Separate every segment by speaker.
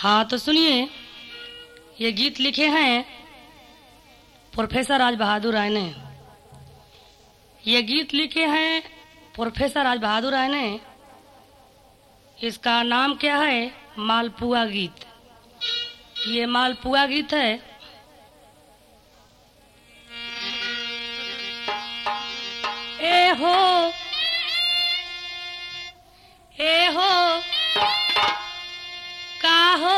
Speaker 1: हाँ तो सुनिए ये गीत लिखे हैं प्रोफेसर राज बहादुर राय ने ये गीत लिखे हैं प्रोफेसर राज बहादुर राय ने इसका नाम क्या है मालपुआ गीत ये मालपुआ गीत है ए हो ए हो का हो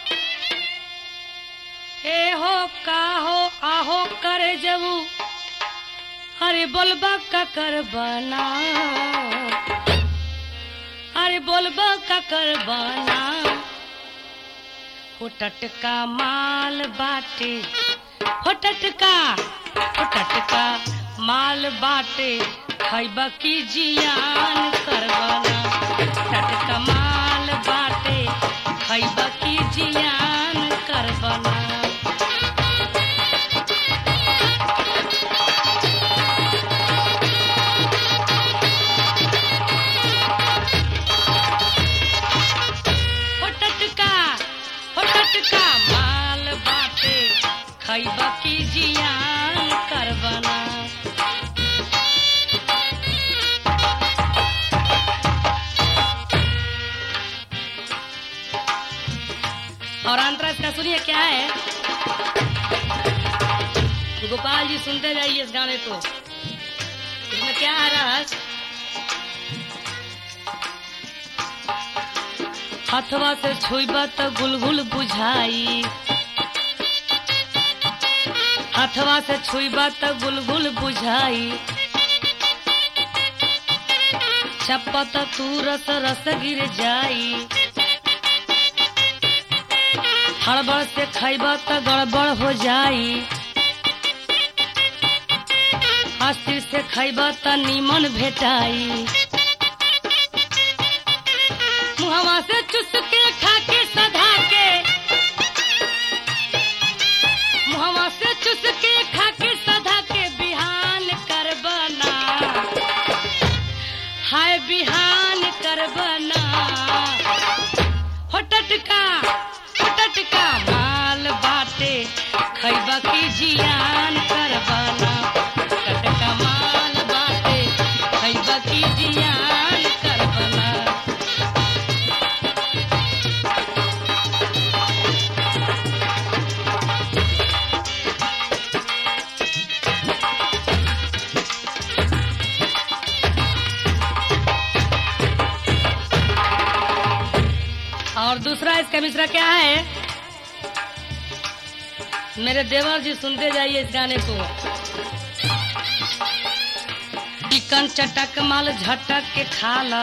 Speaker 1: ए हो का हो आहो करे जबू अरे बोलबा का कर बना अरे बोलबा का कर बना हो टटका माल बाटे हो टटका हो टटका माल बाटे खैबा की जियान करबना टटका माल बाटे खैबा की जियान करबना हो टटका हो टटका माल बाटे खैबा की जियान करबना और अंतरा इसका सुनिए क्या है गोपाल जी सुनते जाइए इस गाने को इसमें क्या आ रहा है हथवा से छुईबा तो गुलगुल बुझाई हथवा से छुईबा तो गुलगुल बुझाई छप्पा तो तू रस रस गिर जाई हड़बड़ से खैबा तो गड़बड़ हो जाई हस्ती से खैबा तो नीमन भेटाई मुहवा से चुस के खा के सधा के मुहवा से चुस के खा के सधा के बिहान कर बना हाय बिहान कर बना हो टटका हो टटका माल बाटे खैबा की जियान कर बना टटका माल बाटे खैबा की जियान कर बना और दूसरा इसका मिश्रा क्या है मेरे देवर जी सुनते जाइए इस गाने को चिकन चटक माल झटक के खाला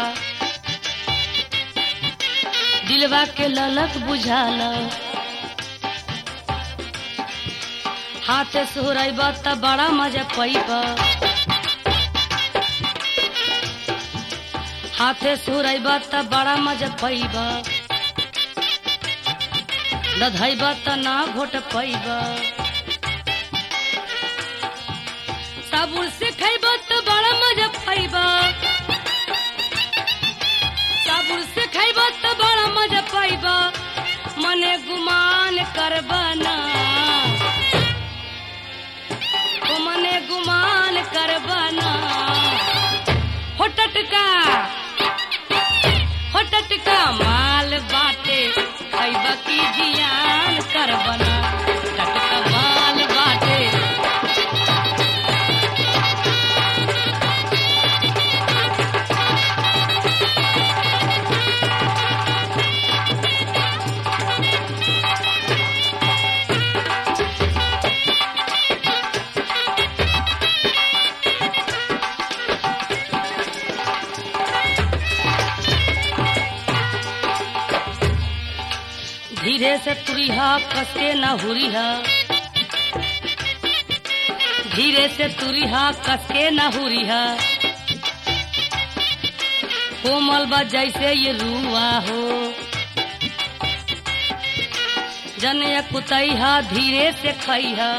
Speaker 1: दिलवा के ललक बुझाला हाथे सोहरब त बड़ा मजा पैब हाथे सोहरब त बड़ा मजा पैब लधैब त ना घोट पैब साबुन से खैब त बड़ा मजा पैब साबुन से खैब त बड़ा मजा पैब मने गुमान करब ना ओ मने गुमान करब ना हो टटका हो टटका माल बाटे खैबा की जियान करबना टटका माल बाटे धीरे से तुरिहा कस के न हुरिहा धीरे से तुरिहा कस के न हुरिहा कोमल बा जैसे ये रुआ हो जन कुतैहा धीरे से खैहा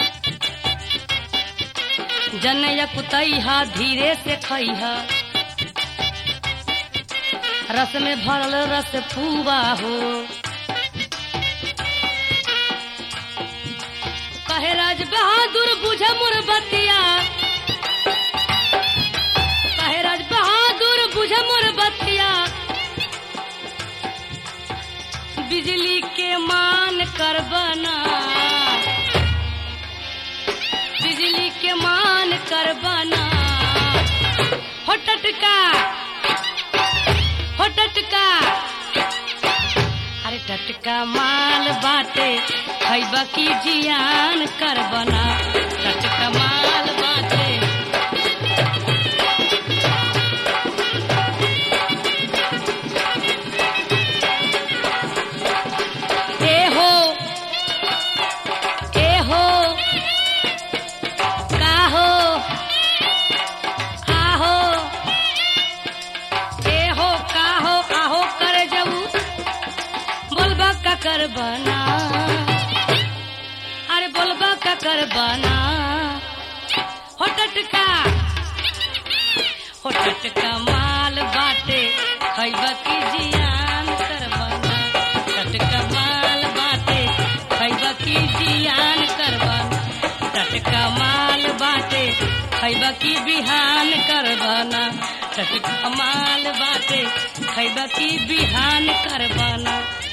Speaker 1: जन कुतैहा धीरे से खैहा रस में भरल रस पुआ हो कहे राज बहादुर बुझ मोर बतिया कहे राज बहादुर बुझ मोर बतिया बिजली के मान कर बना बिजली के मान कर बना हो टटका हो टटका अरे टटका माल बाटे खैबा की जियान कर बना टटका माल बाटे ए हो ए हो का हो आहो ए हो का हो आहो कर जबू बोलबा का कर बना अरे बोलबा का कर बना हो टटका हो टटका माल बाटे खैबा की जियान कर बना टटका माल बाटे खैबा की जियान कर बना टटका माल बाटे खैबा की बिहान कर बना टटका माल बाटे खैबा की बिहान कर बना